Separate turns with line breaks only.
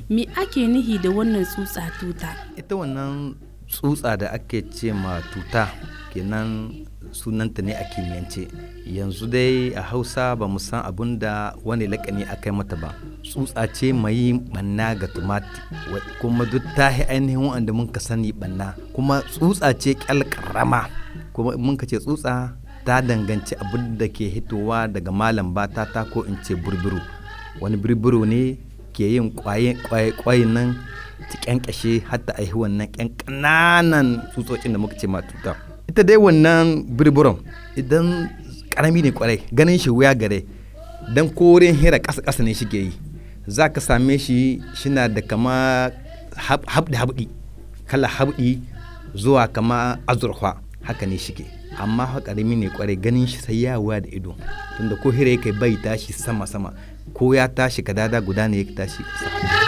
me ake nihi da wannan tsutsa tuta
ita wannan tsutsa da ake ce ma tuta kenan sunanta ne a kimiyyance yanzu dai a hausa ba mu san abun da wani lakani a kai mata ba tsutsa ce mai banna ga tumati kuma duk ta yi ainihin wanda mun ka sani banna kuma tsutsa ce kyal karama kuma mun ka ce tsutsa ta danganci abin da ke hitowa daga malam bata ta ko in ce burbiru wani burbiru ne ke yin kwayin nan ta kyankyashe hatta aihi wannan kyan kananan tsutsotsin da muka ce ma tuta ita dai wannan birburon idan karami ne kwarai ganin shi wuya gare dan korin hira ƙasa ƙasa ne shike yi za ka same shi shina da kama habdi habdi kala habdi zuwa kama azurfa haka ne shike amma ha karami ne kwarai ganin shi sai ya wuya da ido tunda ko hira yake bai tashi sama sama ko ya tashi kadada guda ne ya tashi ƙasa